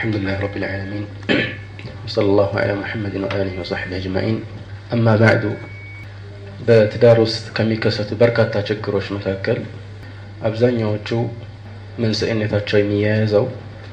الحمد لله رب العالمين وصلى الله على محمد وآله وصحبه أجمعين أما بعد በትዳር ውስጥ ከሚከሰቱ በርካታ ችግሮች መካከል አብዛኛዎቹ መንስኤነታቸው የሚያያዘው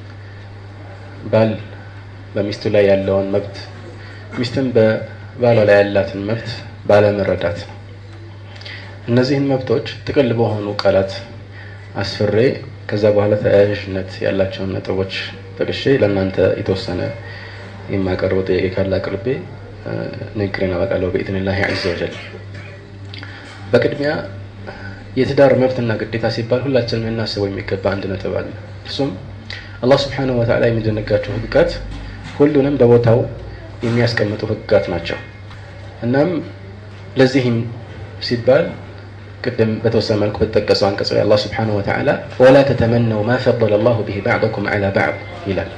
ባል በሚስቱ ላይ ያለውን መብት ሚስትም በባሏ ላይ ያላትን መብት ባለመረዳት ነው። እነዚህን መብቶች ጥቅል በሆኑ ቃላት አስፍሬ ከዛ በኋላ ተያያዥነት ያላቸውን ነጥቦች ጠቅሼ ለእናንተ የተወሰነ የማቀርበው ጥያቄ ካለ አቅርቤ ንግግሬን አበቃለሁ በኢዝኒላሂ ዐዘ ወጀል። በቅድሚያ የትዳር መብትና ግዴታ ሲባል ሁላችንም ልናስበው የሚገባ አንድ ነጥብ አለ። እርሱም አላህ ስብሓነሁ ወተዓላ የሚደነጋቸው ህግጋት ሁሉንም በቦታው የሚያስቀምጡ ህግጋት ናቸው። እናም ለዚህም ሲባል ቅድም በተወሰነ መልኩ በተጠቀሰው አንቀጽ ላይ አላህ ስብሓነሁ ወተዓላ ወላ ተተመነው ማ ፈضለ አላሁ ቢሂ ባዕደኩም ዐላ ባዕድ ይላል።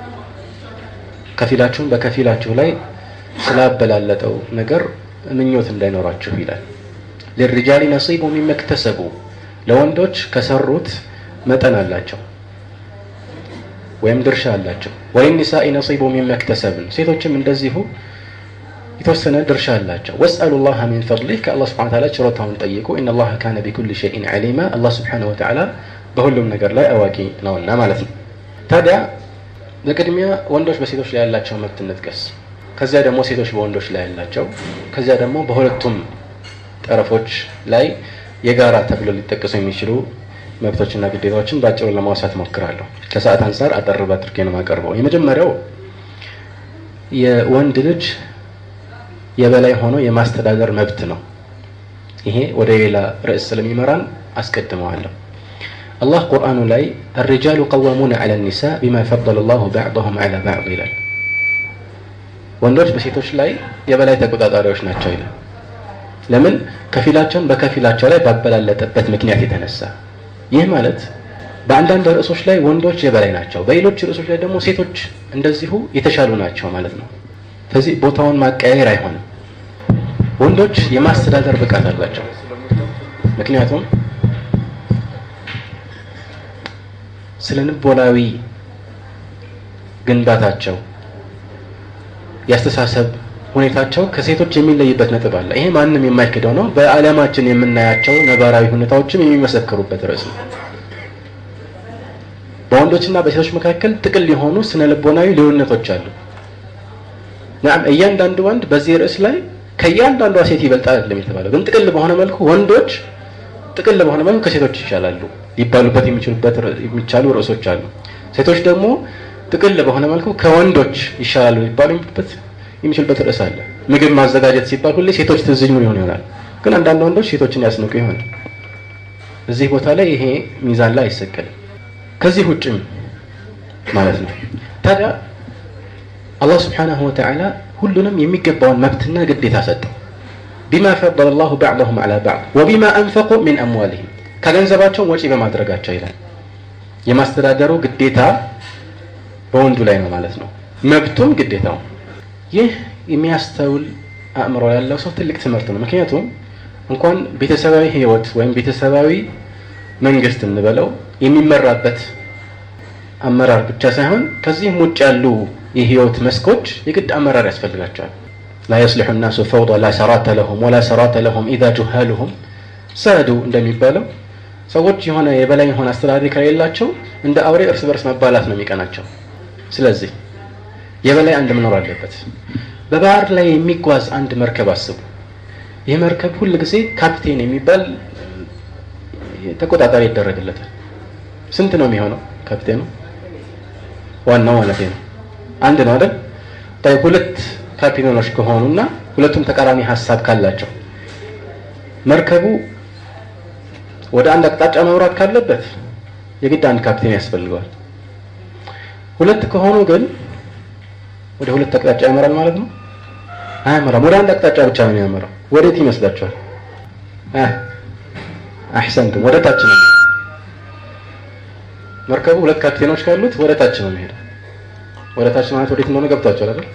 ከፊላችሁም በከፊላችሁ ላይ ስላበላለጠው ነገር ምኞት እንዳይኖራችሁ ይላል። ሊሪጃሊ ነሲቡ ሚማ እክተሰቡ ለወንዶች ከሰሩት መጠን አላቸው ወይም ድርሻ አላቸው። ወሊኒሳኢ ነሲቡ ሚማ እክተሰብን ሴቶችም እንደዚሁ የተወሰነ ድርሻ አላቸው። ወስአሉ ላህ ሚን ፈድሊህ ከአላህ ስብሐነ ወተዓላ ችሮታውን ጠይቁ። ኢነላህ ካነ ቢኩሊ ሸይኢን ዐሊማ አላህ ስብሐነ ወተዓላ በሁሉም ነገር ላይ አዋቂ ነውና ማለት ነው። ታዲያ በቅድሚያ ወንዶች በሴቶች ላይ ያላቸው መብት እንጥቀስ። ከዚያ ደግሞ ሴቶች በወንዶች ላይ ያላቸው፣ ከዚያ ደግሞ በሁለቱም ጠረፎች ላይ የጋራ ተብሎ ሊጠቀሱ የሚችሉ መብቶችና ግዴታዎችን በአጭሩ ለማውሳት ሞክራለሁ። ከሰዓት አንጻር አጠር አድርጌ ነው የማቀርበው። የመጀመሪያው የወንድ ልጅ የበላይ ሆኖ የማስተዳደር መብት ነው። ይሄ ወደ ሌላ ርዕስ ስለሚመራን አስቀድመዋለሁ። አላህ ቁርአኑ ላይ አልሪጃሉ ቀዋሙነ ዐለ ኒሳ ቢማ ፈضለ ላሁ ባዕضሁም ዐላ ባዕድ ይላል። ወንዶች በሴቶች ላይ የበላይ ተቆጣጣሪዎች ናቸው ይላል። ለምን? ከፊላቸውን በከፊላቸው ላይ ባበላለጠበት ምክንያት የተነሳ ይህ ማለት በአንዳንድ ርዕሶች ላይ ወንዶች የበላይ ናቸው፣ በሌሎች ርዕሶች ላይ ደግሞ ሴቶች እንደዚሁ የተሻሉ ናቸው ማለት ነው። ስለዚህ ቦታውን ማቀያየር አይሆንም። ወንዶች የማስተዳደር ብቃት አላቸው። ምክንያቱም ስለ ልቦናዊ ግንባታቸው የአስተሳሰብ ሁኔታቸው ከሴቶች የሚለይበት ነጥብ አለ። ይሄ ማንም የማይክደው ነው። በዓለማችን የምናያቸው ነባራዊ ሁኔታዎችም የሚመሰክሩበት ርዕስ ነው። በወንዶችና በሴቶች መካከል ጥቅል የሆኑ ስነ ልቦናዊ ልዩነቶች አሉ። ናም እያንዳንዱ ወንድ በዚህ ርዕስ ላይ ከእያንዳንዷ ሴት ይበልጣል አይደለም የተባለው፣ ግን ጥቅል በሆነ መልኩ ወንዶች ጥቅል በሆነ መልኩ ከሴቶች ይሻላሉ ሊባሉበት የሚችሉበት የሚቻሉ ርዕሶች አሉ። ሴቶች ደግሞ ጥቅል በሆነ መልኩ ከወንዶች ይሻላሉ ሊባሉ የሚችሉበት የሚችልበት ርዕስ አለ። ምግብ ማዘጋጀት ሲባል ሁሌ ሴቶች ትዝ ይሉ ይሆን ይሆናል፣ ግን አንዳንድ ወንዶች ሴቶችን ያስንቁ ይሆናል። እዚህ ቦታ ላይ ይሄ ሚዛን ላይ አይሰቀልም። ከዚህ ውጭም ማለት ነው። ታዲያ አላህ ስብሓነሁ ወተዓላ ሁሉንም የሚገባውን መብትና ግዴታ ሰጠው። ቢማ ፈضለ ላሁ ባዕضሁም ዐላ ባዕድ ወቢማ አንፈቁ ሚን አምዋሊሂም ከገንዘባቸው ወጪ በማድረጋቸው ይላል። የማስተዳደሩ ግዴታ በወንዱ ላይ ነው ማለት ነው፣ መብቱም ግዴታው ይህ የሚያስተውል አእምሮ ያለው ሰው ትልቅ ትምህርት ነው። ምክንያቱም እንኳን ቤተሰባዊ ህይወት ወይም ቤተሰባዊ መንግስት እንበለው የሚመራበት አመራር ብቻ ሳይሆን ከዚህም ውጭ ያሉ የህይወት መስኮች የግድ አመራር ያስፈልጋቸዋል። ላ የስሊሑ ናሱ ፈውዳ ላ ሰራተ ለሁም ወላ ሰራተ ለሁም ኢዛ ጁሃሉሁም ሰዱ እንደሚባለው ሰዎች የሆነ የበላይ የሆነ አስተዳዳሪ ከሌላቸው እንደ አውሬ እርስ በርስ መባላት ነው የሚቀናቸው። ስለዚህ የበላይ አንድ መኖር አለበት። በባህር ላይ የሚጓዝ አንድ መርከብ አስቡ። ይህ መርከብ ሁል ጊዜ ካፕቴን የሚባል ተቆጣጣሪ ይደረግለታል። ስንት ነው የሚሆነው ካፕቴኑ? ዋናው ማለት ነው አንድ ነው አይደል? ሁለት ካፒቴኖች ከሆኑና ሁለቱም ተቃራኒ ሀሳብ ካላቸው መርከቡ ወደ አንድ አቅጣጫ መምራት ካለበት የግድ አንድ ካፕቴን ያስፈልገዋል። ሁለት ከሆኑ ግን ወደ ሁለት አቅጣጫ ያመራል ማለት ነው? አያመራም። ወደ አንድ አቅጣጫ ብቻ ነው የሚያመራው። ወዴት ይመስላችኋል? አሕሰንትም ወደ ታች ነው። መርከቡ ሁለት ካፕቴኖች ካሉት ወደ ታች ነው የሚሄደው። ወደ ታች ማለት ወዴት እንደሆነ ገብቷችኋል አይደል?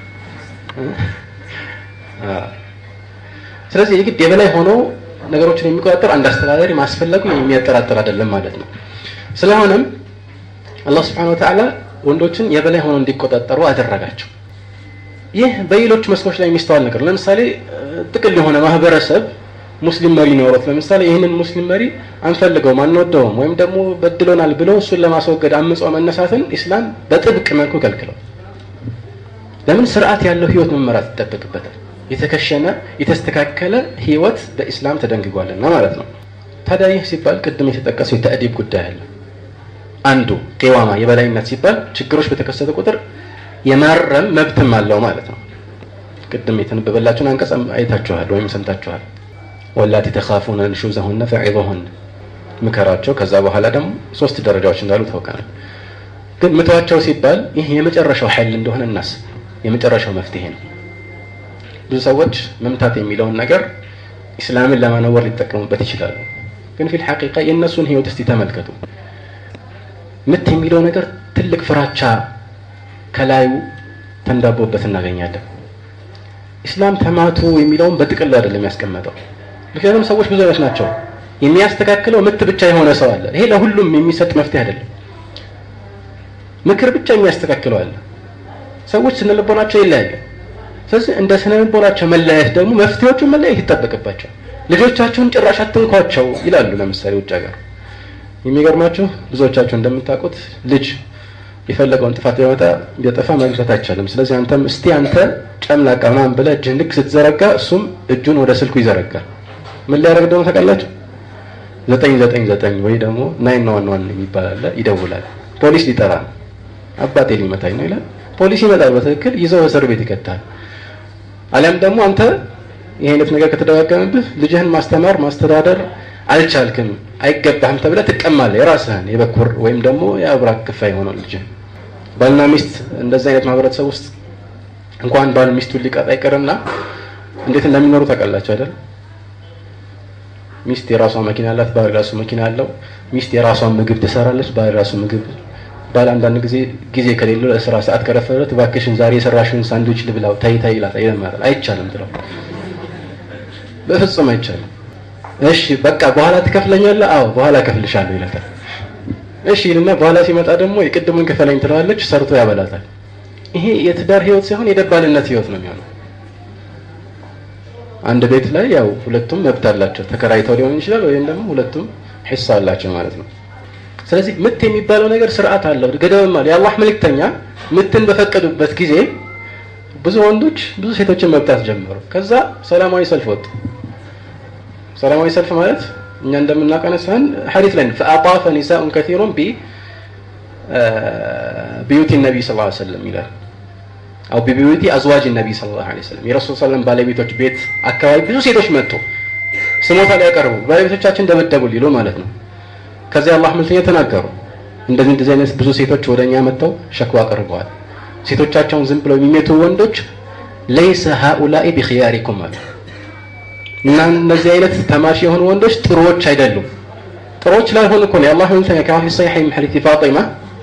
ስለዚህ የግድ የበላይ ሆኖ ነገሮችን የሚቆጣጠር አንድ አስተዳዳሪ ማስፈለጉ የሚያጠራጥር አይደለም ማለት ነው። ስለሆነም አላህ ስብሐነ ወተዓላ ወንዶችን የበላይ ሆነው እንዲቆጣጠሩ አደረጋቸው። ይህ በሌሎች መስኮች ላይ የሚስተዋል ነገር ለምሳሌ ጥቅል የሆነ ማህበረሰብ ሙስሊም መሪ ኖሮት ለምሳሌ ይህንን ሙስሊም መሪ አንፈልገውም አንወደውም ወይም ደግሞ በድሎናል ብለው እሱን ለማስወገድ አምጾ መነሳትን ኢስላም በጥብቅ መልኩ ከልክለው ለምን ስርዓት ያለው ህይወት መመራት ይጠበቅበታል የተከሸነ የተስተካከለ ህይወት በኢስላም ተደንግጓልና ማለት ነው ታዲያ ይህ ሲባል ቅድም የተጠቀሰው የተእዲብ ጉዳይ አለ አንዱ ቄዋማ የበላይነት ሲባል ችግሮች በተከሰተ ቁጥር የማረም መብትም አለው ማለት ነው ቅድም የተነበበላችሁን አንቀጽ አይታችኋል ወይም ሰምታችኋል ወላቲ ተኻፉነ ንሹዘሁነ ፈዒዙሁን ምከራቸው ከዛ በኋላ ደግሞ ሶስት ደረጃዎች እንዳሉ ታውቃለህ ግን ምተዋቸው ሲባል ይህ የመጨረሻው ኃይል እንደሆነ እናስብ የመጨረሻው መፍትሄ ነው ብዙ ሰዎች መምታት የሚለውን ነገር ኢስላምን ለማነወር ሊጠቀሙበት ይችላሉ ግን ፊል ሐቂቃ የእነሱን ህይወት እስቲ ተመልከቱ ምት የሚለው ነገር ትልቅ ፍራቻ ከላዩ ተንዳቦበት እናገኛለን ኢስላም ተማቱ የሚለውን በጥቅል አይደለም ያስቀመጠው ምክንያቱም ሰዎች ብዙ አይነት ናቸው የሚያስተካክለው ምት ብቻ የሆነ ሰው አለ ይሄ ለሁሉም የሚሰጥ መፍትሄ አይደለም ምክር ብቻ የሚያስተካክለው አለ ሰዎች ስነልቦናቸው ይለያያል ስለዚህ እንደ ስነልቦናቸው መለያየት ደግሞ መፍትሄዎቹን መለያየት ይጠበቅባቸው ልጆቻችሁን ጭራሽ አትንኳቸው ይላሉ ለምሳሌ ውጭ ሀገር የሚገርማችሁ ብዙዎቻችሁ እንደምታውቁት ልጅ የፈለገውን ጥፋት ቢያመጣ ቢያጠፋ መግዛት አይቻልም ስለዚህ አንተም እስቲ አንተ ጨምላቃ ምናምን ብለህ እጅህን ልክ ስትዘረጋ እሱም እጁን ወደ ስልኩ ይዘረጋል ምን ሊያደርግ ደግሞ ታውቃላችሁ ዘጠኝ ዘጠኝ ዘጠኝ ወይ ደግሞ ናይን ዋን ዋን የሚባል አለ ይደውላል ፖሊስ ሊጠራ ነው አባቴ ሊመታኝ ነው ይላል ፖሊስ ይመጣል በትክክል ይዘው እስር ቤት ይከታል አሊያም ደግሞ አንተ ይህ አይነት ነገር ከተደጋገመብህ ልጅህን ማስተማር ማስተዳደር አልቻልክም አይገባህም ተብለ ትቀማለህ የራስህን የበኩር ወይም ደግሞ የአብራክ ክፋይ የሆነው ልጅህን ባልና ሚስት እንደዚህ አይነት ማህበረሰብ ውስጥ እንኳን ባል ሚስቱን ሊቀጣ አይቀርና እንዴት እንደሚኖሩ ታውቃላችሁ አይደል ሚስት የራሷ መኪና አላት ባል ራሱ መኪና አለው ሚስት የራሷን ምግብ ትሰራለች ባል ራሱ ምግብ ባል አንዳንድ ጊዜ ጊዜ ከሌለው ለስራ ሰዓት ከረፈለት እባክሽን ዛሬ የሰራሽውን ሳንድዊች ልብላው ታይ ታይ ይላታል ይለምናታል አይቻልም ትለው በፍጹም አይቻልም እሺ በቃ በኋላ ትከፍለኛለህ አዎ በኋላ ከፍልሻለሁ ይላታል እሺ ይልና በኋላ ሲመጣ ደግሞ የቅድሙን ክፈለኝ ትለዋለች ሰርቶ ያበላታል ይሄ የትዳር ህይወት ሳይሆን የደባልነት ህይወት ነው የሚሆነው አንድ ቤት ላይ ያው ሁለቱም መብት አላቸው ተከራይተው ሊሆን ይችላል ወይም ደግሞ ሁለቱም ሒሳ አላቸው ማለት ነው ስለዚህ ምት የሚባለው ነገር ስርዓት አለው ገደብም አለ የአላህ መልእክተኛ ምትን በፈቀዱበት ጊዜ ብዙ ወንዶች ብዙ ሴቶችን መብታት ጀመሩ ከዛ ሰላማዊ ሰልፍ ወጡ ሰላማዊ ሰልፍ ማለት እኛ እንደምናቀነሳን ሐዲስ ላይ ፈአጣፈ ኒሳኡን ከሲሩን ቢ ቢዩቲ ነቢ ስ ሰለም ይላል አው ቢቢዩቲ አዝዋጅ ነቢ ስ ላ ሰለም የረሱል ሰለም ባለቤቶች ቤት አካባቢ ብዙ ሴቶች መጡ ስሞታ ላይ ያቀርቡ ባለቤቶቻችን ደበደቡ ሊሉ ማለት ነው ከዚያ አላህ መልክተኛ ተናገሩ እንደዚህ እንደዚህ አይነት ብዙ ሴቶች ወደ እኛ መጥተው ሸክዋ አቅርበዋል ሴቶቻቸውን ዝም ብለው የሚሜቱ ወንዶች ለይሰ ሃኡላኢ ቢክያሪኩም አሉ እና እነዚህ አይነት ተማሽ የሆኑ ወንዶች ጥሩዎች አይደሉም ጥሩዎች ላይሆኑ እኮ ነው የአላህ መልክተኛ ከፊ ሰሒሕ ምን ሐዲስ ፋጢማ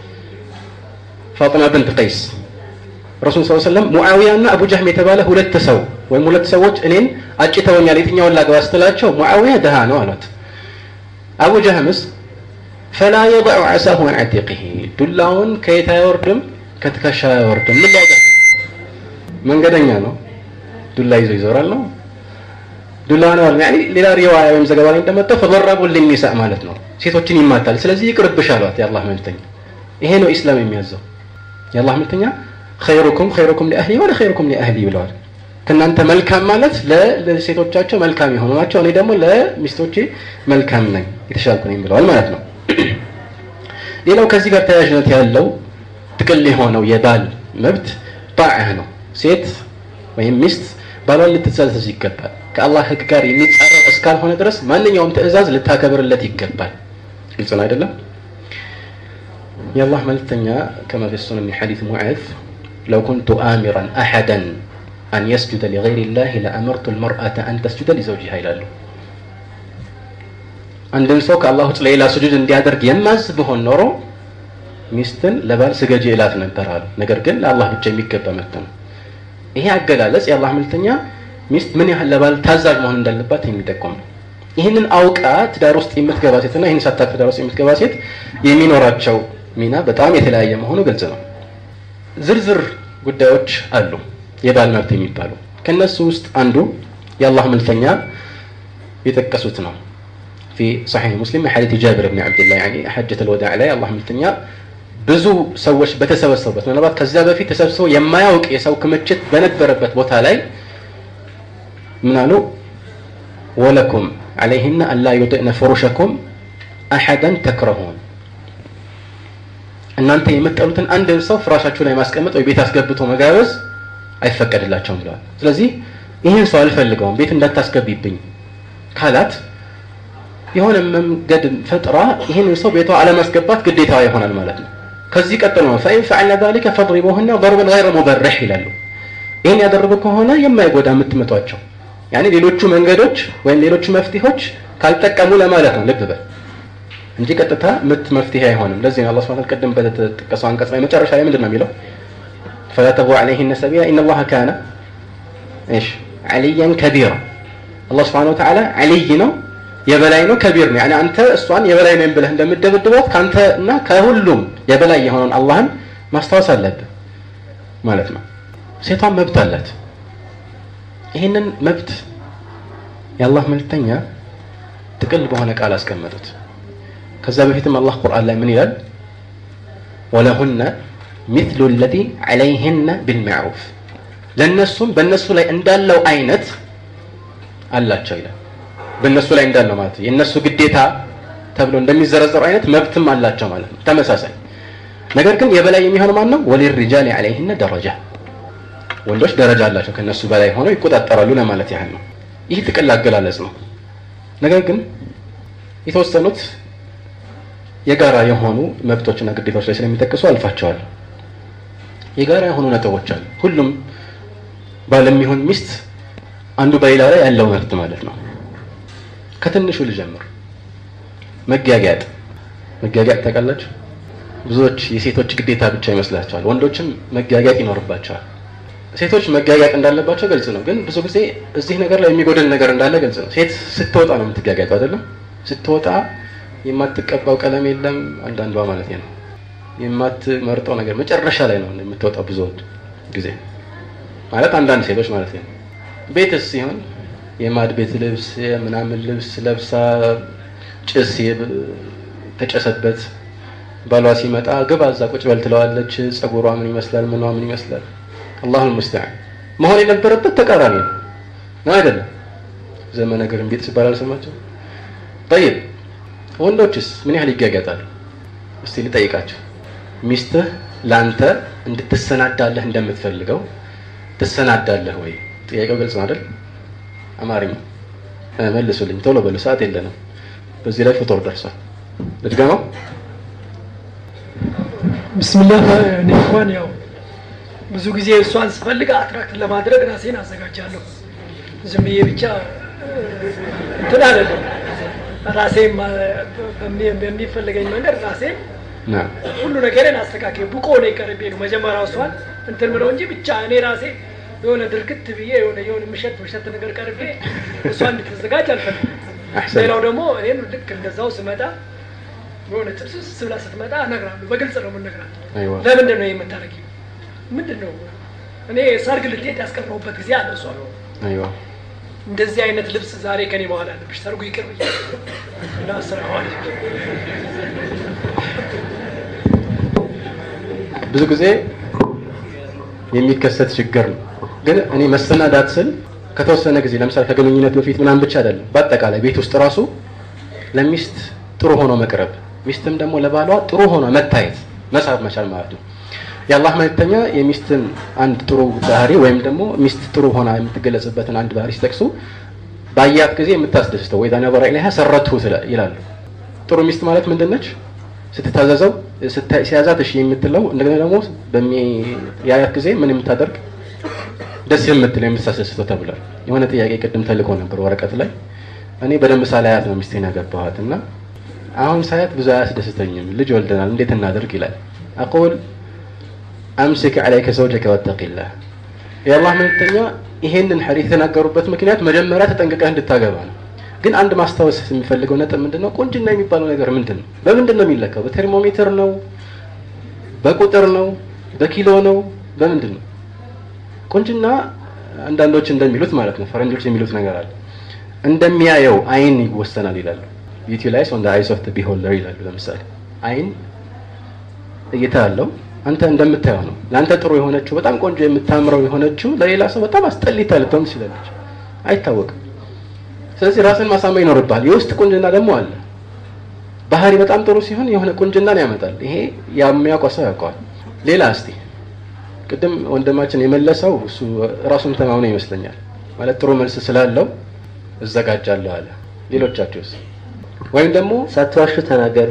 ፋጢማ ብንት ቀይስ ረሱል ስ ሰለም ሙዓዊያ እና አቡ ጃህም የተባለ ሁለት ሰው ወይም ሁለት ሰዎች እኔን አጭተውኛል የትኛውን ላግባ ስትላቸው ሙዓዊያ ድሃ ነው አሏት አቡ ጃህምስ ፈላ የضع ዓሳሁ عن عتيقه ዱላውን ከየት አይወርድም ከትከሻ አይወርድም ምን ሊያደርግ መንገደኛ ነው ዱላ ይዞ ይዞራል ነው ዱላ ነው ያኒ ሌላ ሪዋያ ወይም ዘገባ ላይ እንደመጣው ፈضرቡ للنساء ማለት ነው ሴቶችን ይማታል ስለዚህ ይቅርብሽ አሏት የአላህ መልክተኛ ይሄ ነው ኢስላም የሚያዘው የአላህ መልክተኛ خيركم خيركم لأهلي ولا خيركم لأهلي ብለዋል ከእናንተ መልካም ማለት ለሴቶቻቸው መልካም የሆኑ ናቸው እኔ ደግሞ ለሚስቶቼ መልካም ነኝ የተሻልኩ ነኝ ብለዋል ማለት ነው ሌላው ከዚህ ጋር ተያያዥነት ያለው ጥቅል የሆነው የባል መብት ጣዕህ ነው ሴት ወይም ሚስት ባሏን ልትታዘዝ ይገባል ከአላህ ህግ ጋር የሚጻረር እስካልሆነ ድረስ ማንኛውም ትእዛዝ ልታከብርለት ይገባል ግልጽ ነው አይደለም የአላህ መልክተኛ ከማ ፊ ሱነን ሚን ሐዲስ ሙዓዝ ለው ኩንቱ አሚራን አሐደን አን የስጁደ ሊገይር ላህ ለአመርቱ ልመርአተ አን ተስጁደ ሊዘውጅሃ ይላሉ አንድን ሰው ከአላህ ውጭ ለሌላ ስጁድ እንዲያደርግ የማዝ ብሆን ኖሮ ሚስትን ለባል ስገጂ እላት ነበር አሉ ነገር ግን ለአላህ ብቻ የሚገባ መብት ነው ይሄ አገላለጽ የአላህ መልክተኛ ሚስት ምን ያህል ለባል ታዛዥ መሆን እንዳለባት የሚጠቆም ነው ይህንን አውቃ ትዳር ውስጥ የምትገባ ሴትና ይህን ሳታቅ ትዳር ውስጥ የምትገባ ሴት የሚኖራቸው ሚና በጣም የተለያየ መሆኑ ግልጽ ነው ዝርዝር ጉዳዮች አሉ የባል መብት የሚባሉ ከነሱ ውስጥ አንዱ የአላህ መልክተኛ የጠቀሱት ነው في صحيح مسلم حديث جابر بن عبد الله يعني حجة الوداع ላይ አላህ መልክተኛ ብዙ ሰዎች በተሰበሰቡበት ምናልባት ከዚያ በፊት ተሰብስበው የማያውቅ የሰው ክምችት በነበረበት ቦታ ላይ ምን አሉ ወለኩም عليهن ألا يطئن فرشكم أحدا تكرهون እናንተ የምትጠሉትን አንድ ሰው ፍራሻችሁ ላይ ማስቀመጥ ወይ ቤት አስገብቶ መጋበዝ አይፈቀድላቸውም ብለዋል ስለዚህ ይህን ሰው አልፈልገውም ቤት እንዳታስገቢብኝ ካላት የሆነ መንገድ ፈጥራ ይህንን ሰው ቤቷ አለማስገባት ግዴታዋ ይሆናል ማለት ነው ከዚህ ቀጥሎ ነው ፈኢን ፈዐልነ ዛሊከ ፈድሪቡሁነ ضربا غير مبرح ይላሉ ይህን ያደረጉ ከሆነ የማይጎዳ የምትመቷቸው ያኔ ሌሎቹ መንገዶች ወይም ሌሎቹ መፍትሄዎች ካልጠቀሙ ለማለት ነው ልብ በል እንጂ ቀጥታ ምት መፍትሄ አይሆንም ለዚህ ነው አላህ Subhanahu ቅድም በተጠቀሰው አንቀጽ ላይ መጨረሻ ላይ ምንድን ነው የሚለው فلا تبغوا عليهن سبيلا ان الله كان ايش عليا كبيرا الله سبحانه وتعالى علي ነው የበላይ ነው ከቢር ነው ያኔ አንተ እሷን የበላይ ነኝ ብለህ እንደምደበድባት ካንተ እና ከሁሉም የበላይ የሆነውን አላህን ማስታወስ አለብህ ማለት ነው ሴቷን መብት አላት ይህንን መብት የአላህ መልክተኛ ጥቅል በሆነ ቃል አስቀመጡት ከዛ በፊትም አላህ ቁርአን ላይ ምን ይላል ወለሁነ ሚስሉ ለዚ ዐለይህነ ቢልማዕሩፍ ለእነሱም በእነሱ ላይ እንዳለው አይነት አላቸው ይላል በእነሱ ላይ እንዳለው ማለት ነው የእነሱ ግዴታ ተብሎ እንደሚዘረዘሩ አይነት መብትም አላቸው ማለት ነው ተመሳሳይ ነገር ግን የበላይ የሚሆነው ማን ነው ወሊሪጃል ዐለይህነ ደረጃ ወንዶች ደረጃ አላቸው ከነሱ በላይ ሆነው ይቆጣጠራሉ ለማለት ያህል ነው ይህ ጥቅል አገላለጽ ነው ነገር ግን የተወሰኑት የጋራ የሆኑ መብቶችና ግዴታዎች ላይ ስለሚጠቅሱ አልፋቸዋል የጋራ የሆኑ ነጥቦች አሉ ሁሉም ባልም ይሁን ሚስት አንዱ በሌላ ላይ ያለው መብት ማለት ነው ከትንሹ ልጀምር መጋጋጥ መጋጋጥ ታውቃላችሁ ብዙዎች የሴቶች ግዴታ ብቻ ይመስላቸዋል ወንዶችም መጋጋጥ ይኖርባቸዋል ሴቶች መጋጋጥ እንዳለባቸው ግልጽ ነው ግን ብዙ ጊዜ እዚህ ነገር ላይ የሚጎድል ነገር እንዳለ ግልጽ ነው ሴት ስትወጣ ነው የምትጋጋጠው አይደለም ስትወጣ የማትቀባው ቀለም የለም አንዳንዷ ማለት ነው የማትመርጠው ነገር መጨረሻ ላይ ነው የምትወጣው ብዙ ጊዜ ማለት አንዳንድ ሴቶች ማለት ነው ቤትስ ሲሆን የማድ ቤት ልብስ የምናምን ልብስ ለብሳ ጭስ ተጨሰበት ባሏ ሲመጣ ግባ እዛ ቁጭ በል ትለዋለች ጸጉሯ ምን ይመስላል ምኗ ምን ይመስላል አላሁ ልሙስተዓን መሆን የነበረበት ተቃራኒ ነው ነው አይደለም ዘመነ ግርንቢጥ ሲባል አልሰማቸው ጠይብ ወንዶችስ ምን ያህል ይጋጋጣሉ እስቲ ልጠይቃቸው ሚስትህ ለአንተ እንድትሰናዳለህ እንደምትፈልገው ትሰናዳለህ ወይ ጥያቄው ግልጽ ነው አይደል አማርኛ መልሱልኝ ቶሎ በሉ ሰዓት የለንም በዚህ ላይ ፍጡር ደርሷል ልድገመው ብስምላህ እኔ እንኳን ያው ብዙ ጊዜ እሷን ስፈልግ አትራክት ለማድረግ ራሴን አዘጋጃለሁ ዝም ብዬ ብቻ እንትን አይደለም ራሴን በሚፈልገኝ መንገድ ራሴን ሁሉ ነገርን አስተካክዬ ብቆ ነው ቀርቤ ነው መጀመሪያ እሷን እንትን ብለው እንጂ ብቻ እኔ ራሴ የሆነ ድርግት ብዬ የሆነ የሆነ ምሸት ምሸት ነገር ቀርቤ እሷ እንድትዘጋጅ አልፈልግም ሌላው ደግሞ እኔም ልክ እንደዛው ስመጣ የሆነ ጥብስስ ብላ ስትመጣ እነግራለሁ በግልጽ ነው የምነግራት ለምንድን ነው የምታደርጊ ምንድን ነው እኔ ሰርግ ልትሄድ ያስቀረሁበት ጊዜ አለ እሷ እንደዚህ አይነት ልብስ ዛሬ ከኔ በኋላ አለብሽ ሰርጉ ይቅር ብዬ እና ስራዋል ብዙ ጊዜ የሚከሰት ችግር ነው ግን እኔ መሰናዳት ስል ከተወሰነ ጊዜ ለምሳሌ ከግንኙነት በፊት ምናምን ብቻ አይደለም በአጠቃላይ ቤት ውስጥ ራሱ ለሚስት ጥሩ ሆኖ መቅረብ ሚስትም ደግሞ ለባሏ ጥሩ ሆኖ መታየት መሳብ መቻል ማለት ነው የአላህ መልክተኛ የሚስትን አንድ ጥሩ ባህሪ ወይም ደግሞ ሚስት ጥሩ ሆና የምትገለጽበትን አንድ ባህሪ ሲጠቅሱ ባያት ጊዜ የምታስደስተው ወይ ነበራ ኢለይሃ ሰረትሁ ይላሉ ጥሩ ሚስት ማለት ምንድን ነች ስትታዘዘው ሲያዛት እሺ የምትለው እንደገና ደግሞ በሚያያት ጊዜ ምን የምታደርግ ደስ የምትለው የምታስደስተው ተብሏል የሆነ ጥያቄ ቅድም ተልኮ ነበር ወረቀት ላይ እኔ በደንብ ሳላያት ነው ሚስቴን ያገባኋት እና አሁን ሳያት ብዙ አያስደስተኝም ልጅ ወልደናል እንዴት እናደርግ ይላል አቁል አምሲክ ዐለይከ ዘውጀከ ወተቂላህ የአላህ መልክተኛ ይሄንን ሐዲስ የተናገሩበት ምክንያት መጀመሪያ ተጠንቅቀህ እንድታገባ ነው ግን አንድ ማስታወስ የሚፈልገው ነጥብ ምንድነው ቁንጅና የሚባለው ነገር ምንድን ነው በምንድን ነው የሚለካው በቴርሞሜትር ነው በቁጥር ነው በኪሎ ነው በምንድን ነው? ቁንጅና አንዳንዶች እንደሚሉት ማለት ነው ፈረንጆች የሚሉት ነገር አለ እንደሚያየው አይን ይወሰናል ይላሉ። ቢዩቲ ላይስ ኦን ዘ አይስ ኦፍ ዘ ቢሆልደር ይላሉ። ለምሳሌ አይን እይታ አለው። አንተ እንደምታየው ነው። ለአንተ ጥሩ የሆነችው በጣም ቆንጆ የምታምረው የሆነችው ለሌላ ሰው በጣም አስጠሊታ ልትሆን ትችላለች፣ አይታወቅም። ስለዚህ ራስን ማሳመን ይኖርብሃል። የውስጥ ቁንጅና ደግሞ አለ። ባህሪ በጣም ጥሩ ሲሆን የሆነ ቁንጅናን ያመጣል። ይሄ የሚያውቀው ሰው ያውቀዋል። ሌላ እስቲ ቅድም ወንድማችን የመለሰው እሱ ራሱን ተማምኖ ይመስለኛል ማለት ጥሩ መልስ ስላለው እዘጋጃለሁ አለ። ሌሎቻችሁስ? ወይም ደግሞ ሳትዋሹ ተናገሩ።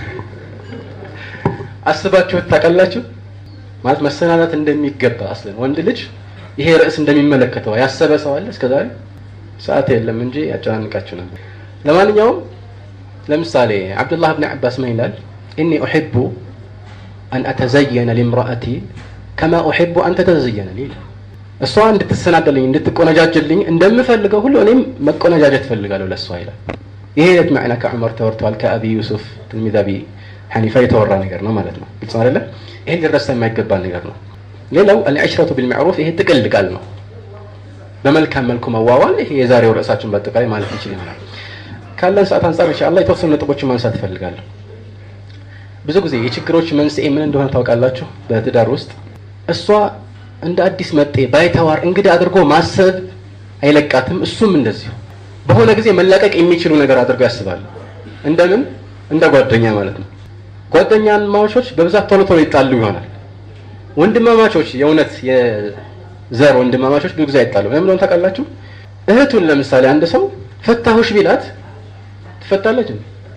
አስባችሁት ታውቃላችሁ? ማለት መሰናናት እንደሚገባ አስለን ወንድ ልጅ ይሄ ርዕስ እንደሚመለከተው ያሰበ ሰው አለ እስከዛሬ? ሰዓት የለም እንጂ ያጨናንቃችሁ ነበር። ለማንኛውም ለምሳሌ አብዱላህ ብን አባስ ምን ይላል? ኢኒ ኡሒቡ አን አተዘየነ ሊምራአቲ ከማ ኡሒቡ አን ተተዘየነ ሊ እሷ እንድትሰናደልኝ እንድትቆነጃጅልኝ እንደምፈልገው ሁሉ እኔም መቆነጃጀት ፈልጋለሁ ለእሷ ይላል። ይሄ አይነት ማዕና ከዑመር ተወርተዋል። ከአቢ ዩሱፍ ትልሚዝ አቢ ሐኒፋ የተወራ ነገር ነው ማለት ነው። ግልጽ አይደለ? ይሄ ሊረሳ የማይገባ ነገር ነው። ሌላው አልዕሽረቱ ቢልማዕሩፍ ይሄ ጥቅል ቃል ነው። በመልካም መልኩ መዋዋል። ይሄ የዛሬው ርዕሳችን በአጠቃላይ ማለት ይችል ይሆናል። ካለን ሰዓት አንጻር ኢንሻአላህ የተወሰኑ ነጥቦችን ማንሳት እፈልጋለሁ። ብዙ ጊዜ የችግሮች መንስኤ ምን እንደሆነ ታውቃላችሁ? በትዳር ውስጥ እሷ እንደ አዲስ መጤ ባይተዋር እንግዲህ አድርጎ ማሰብ አይለቃትም። እሱም እንደዚሁ በሆነ ጊዜ መላቀቅ የሚችሉ ነገር አድርገው ያስባሉ። እንደምን እንደ ጓደኛ ማለት ነው። ጓደኛማቾች በብዛት ቶሎ ቶሎ ይጣሉ ይሆናል። ወንድማማቾች የእውነት የዘር ወንድማማቾች ብዙ ጊዜ አይጣሉ። ለምን እንደሆነ ታውቃላችሁ? እህቱን ለምሳሌ አንድ ሰው ፈታሁሽ ቢላት ትፈታለች።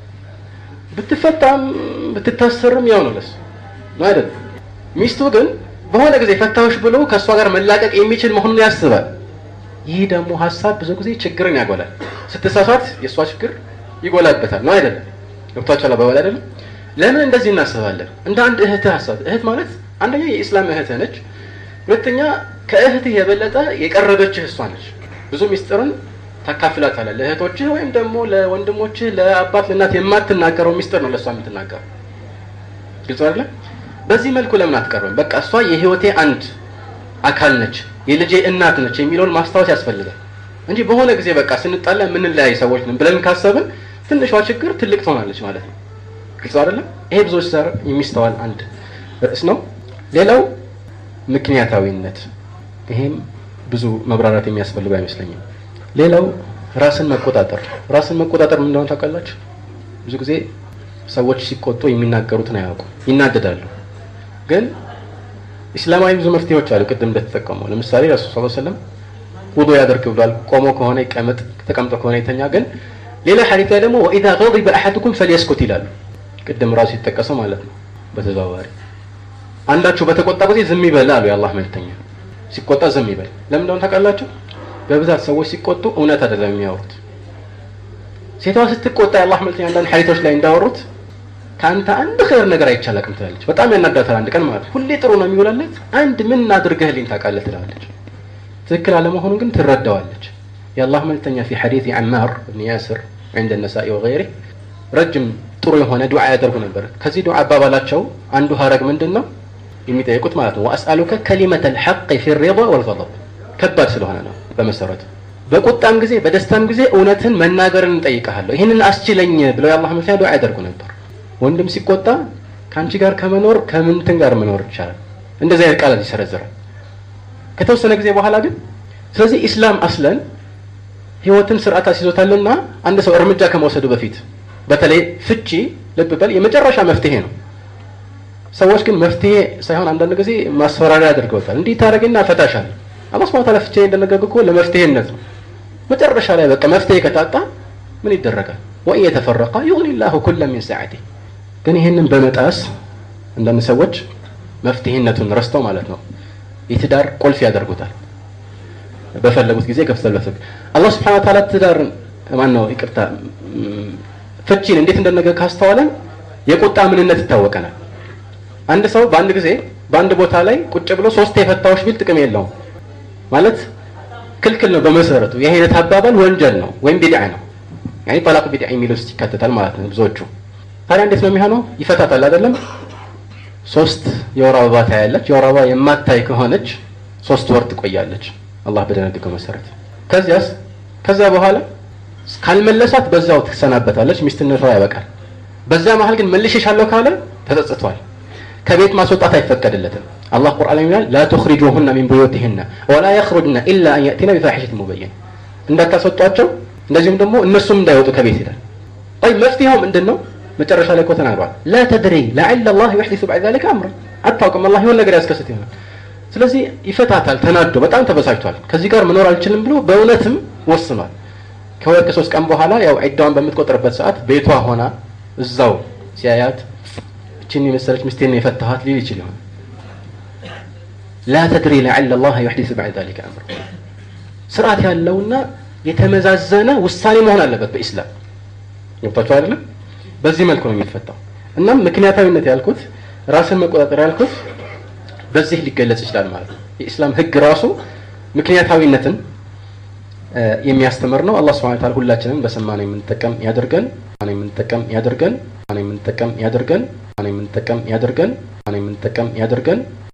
ብትፈታም ብትታሰርም ያው ነው ለሱ ነው አይደል? ሚስቱ ግን በሆነ ጊዜ ፈታሁሽ ብሎ ከእሷ ጋር መላቀቅ የሚችል መሆኑን ያስባል። ይህ ደግሞ ሀሳብ ብዙ ጊዜ ችግርን ያጎላል። ስትሳሳት የእሷ ችግር ይጎላበታል ነው አይደለም? ገብቷችኋል አባባል አይደለም? ለምን እንደዚህ እናስባለን? እንደ አንድ እህትህ ሀሳብ እህት ማለት አንደኛ የኢስላም እህትህ ነች። ሁለተኛ ከእህትህ የበለጠ የቀረበችህ እሷ ነች። ብዙ ሚስጥርን ታካፍላታለህ ለእህቶችህ ወይም ደግሞ ለወንድሞችህ፣ ለአባት ለእናት የማትናገረው ሚስጥር ነው ለእሷ የምትናገረው። ግልጽ አይደለም? በዚህ መልኩ ለምን አትቀርብም? በቃ እሷ የህይወቴ አንድ አካል ነች፣ የልጄ እናት ነች የሚለውን ማስታወስ ያስፈልጋል እንጂ በሆነ ጊዜ በቃ ስንጣላ የምንለያይ ሰዎች ነን ብለን ካሰብን ትንሿ ችግር ትልቅ ትሆናለች ማለት ነው። ግልጽ አይደለም? ይሄ ብዙዎች ዘር የሚስተዋል አንድ ርዕስ ነው። ሌላው ምክንያታዊነት፣ ይሄም ብዙ መብራራት የሚያስፈልገው አይመስለኝም። ሌላው ራስን መቆጣጠር። ራስን መቆጣጠር ምን እንደሆነ ታውቃላችሁ? ብዙ ጊዜ ሰዎች ሲቆጡ የሚናገሩትን አያውቁም፣ ይናደዳሉ። ግን ኢስላማዊ ብዙ መፍትሄዎች አሉ። ቅድም እንደተጠቀሙ ለምሳሌ ረሱል ሰለላሁ ዐለይሂ ወሰለም ውዱ ያደርግ ብሏል። ቆሞ ከሆነ ይቀመጥ፣ ተቀምጦ ከሆነ ይተኛ። ግን ሌላ ሐዲስ ላይ ደግሞ ወኢዛ ገዲበ አሐዱኩም ፈልየስኩት ይላሉ። ቅድም ራሱ የተጠቀሰው ማለት ነው በተዘዋዋሪ አንዳችሁ በተቆጣ ጊዜ ዝም ይበል አሉ የአላህ መልክተኛ። ሲቆጣ ዝም ይበል። ለምን እንደሆነ ታውቃላችሁ? በብዛት ሰዎች ሲቆጡ እውነት አይደለም የሚያወሩት። ሴቷ ስትቆጣ የአላህ መልክተኛ አንዳንድ ሐዲቶች ላይ እንዳወሩት ከአንተ አንድ ኸይር ነገር አይቻላቅም ትላለች። በጣም ያናዳታል። አንድ ቀን ማለት ሁሌ ጥሩ ነው የሚውላለት አንድ ምን አድርገህልኝ ታውቃለህ ትላለች። ትክክል አለመሆኑን ግን ትረዳዋለች። የአላህ መልክተኛ ፊ ሐዲስ ዓማር ብን ያስር عند النساء وغيره ረጅም ጥሩ የሆነ ዱዓ ያደርጉ ነበር። ከዚህ ዱዓ አባባላቸው አንዱ ሀረግ ምንድን ነው የሚጠይቁት ማለት ነው ወአስአሉከ ከሊመተ ልሐቅ ፊ ሪዳ ወልገضብ ከባድ ስለሆነ ነው በመሰረቱ በቁጣም ጊዜ በደስታም ጊዜ እውነትን መናገርን እንጠይቀሃለሁ ይህንን አስችለኝ ብለው የአላህ መልክተኛ ዱዓ ያደርጉ ነበር። ወንድም ሲቆጣ ከአንቺ ጋር ከመኖር ከምንትን ጋር መኖር ይቻላል። እንደዚህ አይነት ቃላት ይሰረዝራል። ከተወሰነ ጊዜ በኋላ ግን ስለዚህ ኢስላም አስለን ህይወትን ስርዓት አስይዞታልና አንድ ሰው እርምጃ ከመውሰዱ በፊት በተለይ ፍቺ ልብ በል የመጨረሻ መፍትሄ ነው። ሰዎች ግን መፍትሄ ሳይሆን አንዳንድ ጊዜ ማስፈራሪያ አድርገውታል። እንዲህ ታደርግና እፈታሻለሁ። አላህ ሱብሓነሁ ወተዓላ ፍቺ እንደነገገ እኮ ለመፍትሄነት ነው። መጨረሻ ላይ በቃ መፍትሄ ከታጣ ምን ይደረጋል? ወኢን የተፈረቃ ዩግኒ ላሁ ኩለ ሚን ሰዓቲ። ግን ይህንን በመጣስ አንዳንድ ሰዎች መፍትሄነቱን ረስተው ማለት ነው የትዳር ቁልፍ ያደርጉታል። በፈለጉት ጊዜ ከፍተው አላህ ሱብሓነሁ ወተዓላ ትዳርን ማን ነው ይቅርታ ፍቺን እንዴት እንደነገ ካስተዋለን የቁጣ ምንነት ይታወቀናል። አንድ ሰው በአንድ ጊዜ በአንድ ቦታ ላይ ቁጭ ብሎ ሶስት የፈታዎች ቢል ጥቅም የለውም ማለት ክልክል ነው በመሰረቱ። ይህ አይነት አባባል ወንጀል ነው ወይም ቢድዓ ነው። ያኔ ጠላቅ ቢድዓ የሚል ውስጥ ይካተታል ማለት ነው ብዙዎቹ። ታዲያ እንዴት ነው የሚሆነው? ይፈታታል አይደለም? ሶስት የወር አበባ ታያለች። የወር አበባ የማታይ ከሆነች ሶስት ወር ትቆያለች አላህ በደነገገው መሰረት። ከዚያስ ከዛ በኋላ ካልመለሳት በዛው ትሰናበታለች፣ ሚስትነቷ ያበቃል። በዛ መሀል ግን መልሼሻለሁ ካለ ተጸጽቷል። ከቤት ማስወጣት አይፈቀድለትም። አላህ ቁርአን ይላል ላ ቱኽሪጁሁነ ሚን ቡዩቲሂነ ወላ የኽሩጅነ ኢላ አን የእቲነ ቢፋሒሸትን ሙበይን እንዳታስወጧቸው፣ እንደዚሁም ደግሞ እነሱም እንዳይወጡ ከቤት ይላል። ይ መፍትሄው ምንድን ነው? መጨረሻ ላይ እኮ ተናግሯል። ላ ተድሪ ለዐለ ላህ ዩሕዲሱ በዕደ ዛሊከ አምረን አታውቅም፣ አላህ የሆነ ነገር ያስከስት ይሆናል። ስለዚህ ይፈታታል። ተናዶ በጣም ተበሳጭቷል። ከዚህ ጋር መኖር አልችልም ብሎ በእውነትም ወስኗል። ከሁለት ከሶስት ቀን በኋላ ያው ዒዳዋን በምትቆጥርበት ሰዓት ቤቷ ሆና እዛው ሲያያት እችን የመሰለች ሚስቴን ነው የፈታኋት ሊል ይችል ይሆን። ላ ተድሪ ለዐለ ላህ ዩሕዲሱ በዕደ ዛሊከ አምረን ስርዓት ያለውና የተመዛዘነ ውሳኔ መሆን አለበት በኢስላም ገብታችሁ አይደለም? በዚህ መልኩ ነው የሚፈታው። እናም ምክንያታዊነት ያልኩት ራስን መቆጣጠር ያልኩት በዚህ ሊገለጽ ይችላል ማለት ነው። የኢስላም ሕግ ራሱ ምክንያታዊነትን የሚያስተምር ነው። አላህ ሱብሓነሁ ወተዓላ ሁላችንም በሰማነው የምንጠቀም ያደርገን የምንጠቀም ያደርገን የምንጠቀም ያደርገን የምንጠቀም ያደርገን የምንጠቀም ያደርገን